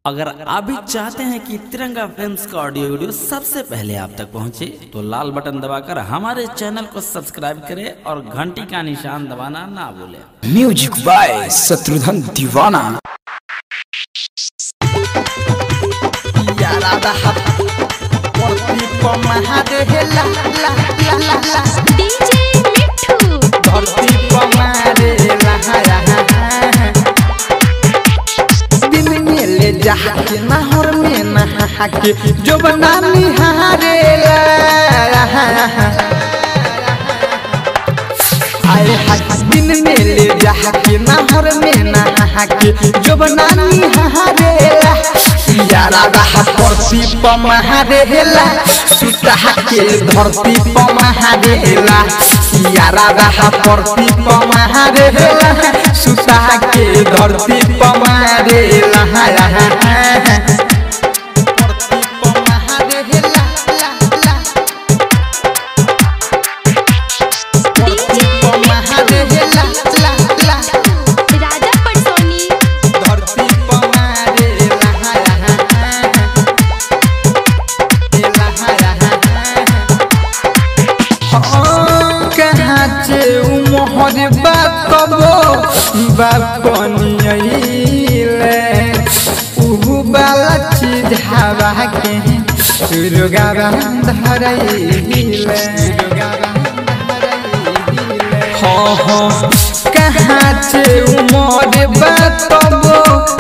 अगर आप भी चाहते हैं कि तिरंगा फिल्म्स का ऑडियो वीडियो सबसे पहले आप तक पहुंचे, तो लाल बटन दबाकर हमारे चैनल को सब्सक्राइब करें और घंटी का निशान दबाना ना भूलें म्यूजिक बाय शत्रुघ्न दीवाना डीजे मिठू दिन में ले जाके नहर में नहा के जो बना निहारे आए हाय दिन में ले जाके नहर में नहा के जो बना निहारे यारा रहा परती पमहारेला सुता के धरती पमहारेला यारा रहा परती पमहारेला सुता के धरती पमहारेला परती पमहारेला डीजे पमहारेला राजा पटसोनी धरती पमहारेला कहाँ से उमहर बाकबो बापनियले उहु बाला चीज हवा के रुगा धरैले हाँ हाँ कहाँ से उमर बाकबो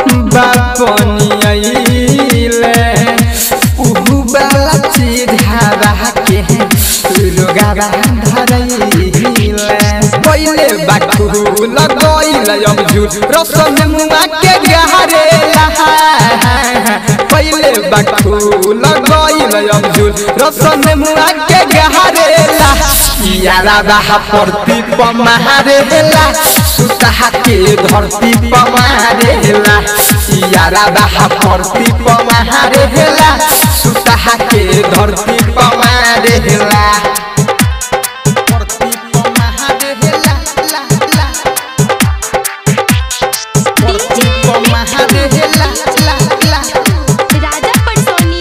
बापनियले उहु बाला चीज हवा के रुगा धरैले पहिले बाकू लगैल अमजूर रसम मुआ के गहरेला पहिले बाकू लगैल अमजूर रसम मुआ के गहरेला यारा बाहा परती पमारेला सुता के धरती पमारेला यारा बाहा परती पमारेला सुता के धरती पमारेला परती पमारेला ला ला परती पमारेला ला ला राजा पटसोनी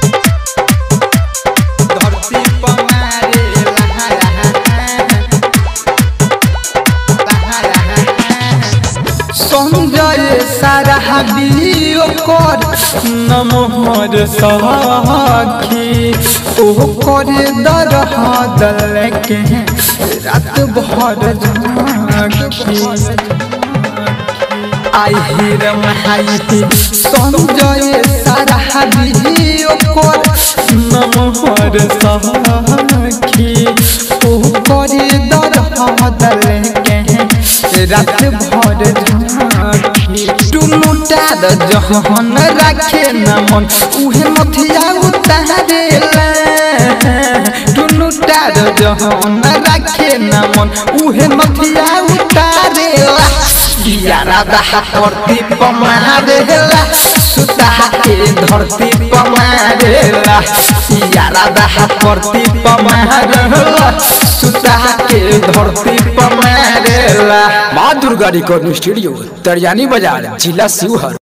धरती पमारेला संजय सारा हबियो कर नमहर सखी ओ करे दरह दल के रात भर झांकी आई हिर महाई संजय सारा हबियो कर नमहर सखी ओ करे दरह दल के रात भर झांकी टुनुटा द जहन राखे न मन उहे मथिया उतारेला टुनुटा द जहन राखे न मन उहे मथिया उतारेला यारा दहा परती पमारेला सुता के धरती पमारेला यारा दहा परती पमारेला सुता के धरती पमारेला माँ दुर्गा रिकॉर्डिंग स्टूडियो तरियानी बाजार जिला शिवहर